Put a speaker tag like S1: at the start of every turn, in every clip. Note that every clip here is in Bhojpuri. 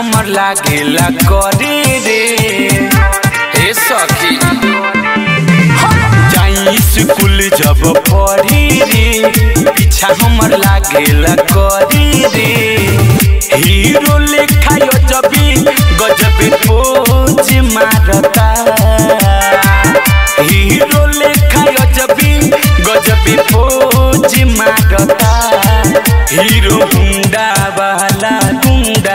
S1: हमर लागेला करे रे हे सखी जाई स्कूल जब पढ़ी रे पीछा हमर लागेला करे रे हीरो लेखा जबी गजबी पोज मारता हीरो लेखा गजबी गजबी पोज मारता हीरो गुंडा वाला गुंडा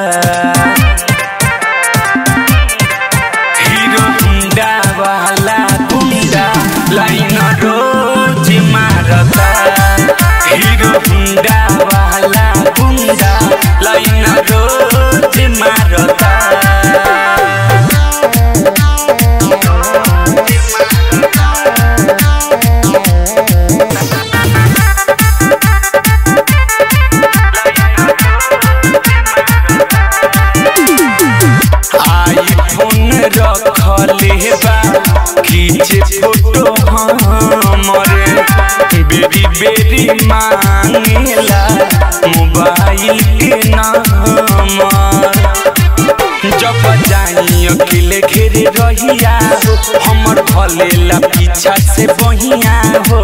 S1: हीरो गुंडा वाला गुंडा लाइन रोज मारता हीरो गुंडा वाला गुंडा लाइन रोज मारता आईफोन रखले बा खींचे फोटो हमरे बेरी बेरी मांगेला मोबाइल के नंबर जब जाई अकेले घेरे रहिया हो हमर भलेला पीछा से बहिया हो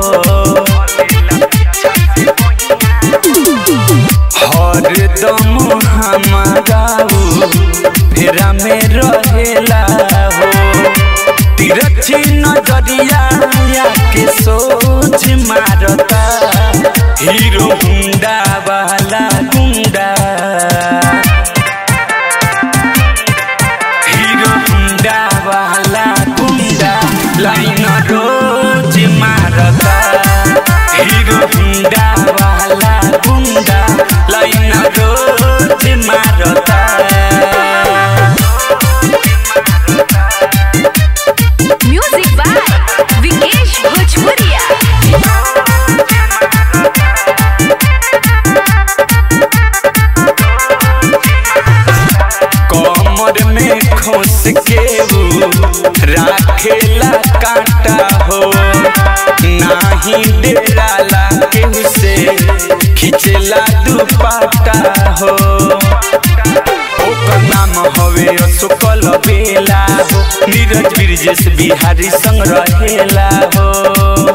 S1: हरदम हमारा फेरा में रहेला हो तिरछी नजरिया के सोच मारता हीरो गुंडा वाला गुंडा हीरो गुंडा वाला गुंडा लाइन रोज मारता हीरो गुंडा वाला गुंडा लाइन रोज मारता
S2: म्यूजिक बाय विकेश भोजपुरिया
S1: कमर में खोस के ऊ राखेला कांटा हो नाही डेराला केहू से खिचेला दुपट्टा हो ओकर नाम हवे अशोकल बेला हो नीरज ब्रिजेश बिहारी संग रहेला हो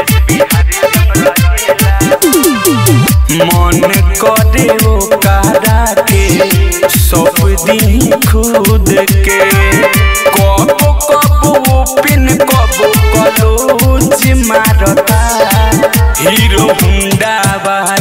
S1: मन करे ओ कारा के सब दिन खुद के कबो कबो पिन कबो कलोच मारता हीरो हुंडा वाला